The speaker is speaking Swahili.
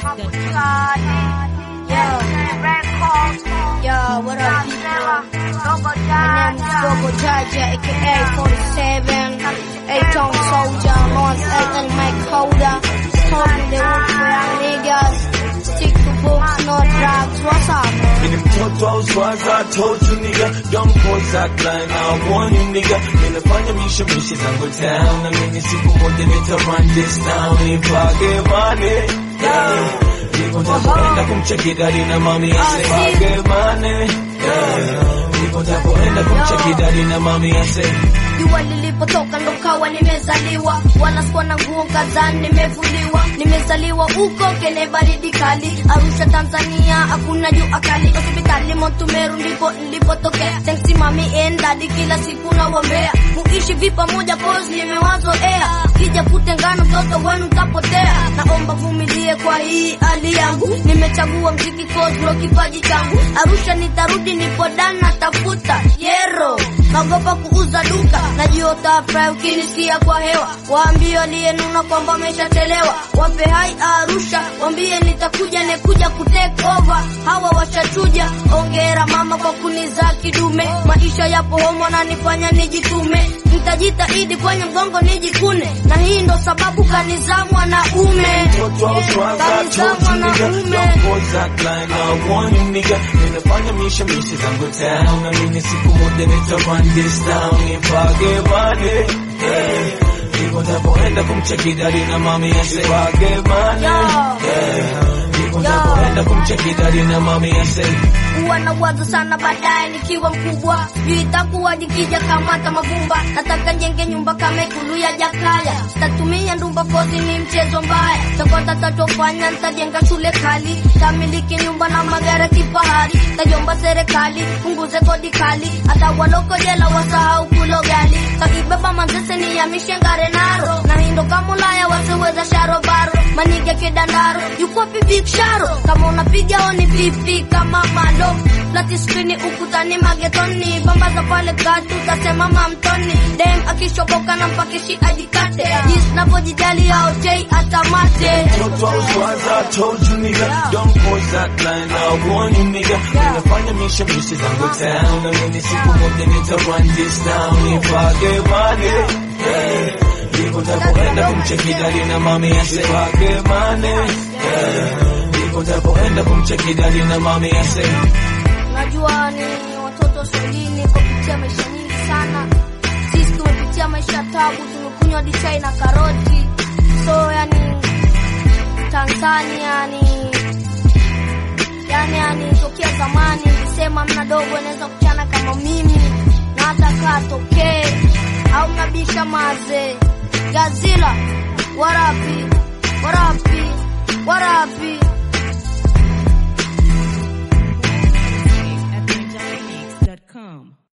Yo, what up, people? My name is Gogo Jaja, aka 47, 8-tone soldier, North Aiken, Mike Holder. Told me they want for young niggas. Stick to books, no drugs. What's up, man? Mimi mtoto au swaza, I told you nigga, don't cause that line, I warn you nigga. Ninafanya mishe mishe zangu town, na mimi siku moja nita run this town, nipage money. Yeah. Niko nitapoenda kumcheki dadi na mami asipage money. Yeah. Niko nitapoenda kumcheki dadi na mami asipage Jua lilipotoka ndo kawa nimezaliwa, wala sikuwa na nguo kadhaa nimevuliwa. Nimezaliwa huko kene baridi kali, Arusha Tanzania, hakuna jua kali. Hospitali Montumeru ndipo nilipotokea. Thanks mami and daddy, kila siku nawombea muishi vi pamoja, pose nimewazoea. Kija kutengana mtoto wenu mtapotea. Naomba vumilie kwa hii hali yangu, nimechagua mziki cause ndo kipaji changu. Arusha nitarudi, nipo dana tafuta yero naogopa kuuza duka najiota fry ukinisikia kwa hewa waambie aliyenuna kwamba ameshachelewa wape hai arusha wambie nitakuja nekuja kutake over hawa washachuja ongera mama kwa kunizaa kidume maisha yapo homo nanifanya nijitume nitajitahidi kwenye mgongo nijikune na hii ndo sababu kanizaa mwanaume Mtoto au swaza, I kanizaa told you nigga, mwanaume don't cause that line, I warn you nigga. Ninafanya mishe mishe zangu town, na mimi siku moja nita run this town, nipage money. Yeah. Niko nitapoenda kumcheki dadi na mami asipage money. Yeah. Niko nitapoenda kumcheki dadi na mami asipage huwa na wazo sana baadaye nikiwa mkubwa juu itakuwa jikija kamata mavumba nataka njenge nyumba kama ikulu ya jakaya sitatumia ndumba kozi ni mchezo mbaya takota tatofanya ntajenga shule kali tamiliki nyumba na magari kifahari tajomba serikali punguze kodi kali hata waloko jela wasahau kulo gali kakibeba manzese ni ya mishengare naro na hindo kama ulaya waseweza sharobaro manige kidandaro yuko big sharo kama unapiga oni pipi kama malo lati skrini ukutani magetoni bambaza pale katu tasema mamtoni dem akishoboka na mpakishi ajikate jinsi navyojijali aotei atamate Mtoto au swaza, I told you nigga, don't cause that line, I warn you nigga. Ninafanya mishe mishe zangu town, na mimi siku moja nita run this town, nipage money. Yeah. Niko nitapoenda kumcheki dadi na mami asipage money. Yeah. Niko nitapoenda kumcheki dadi na mami asipage Najua ni watoto swahilini kupitia maisha nyingi sana. Sisi tumepitia maisha tabu, tumekunywa hadi chai na karoti. So yani Tanzania ni yani yani tokea zamani nilisema mna dogo anaweza kuchana kama mimi na hata kaa tokee au mnabisha maze Gazila warapi warapi warapi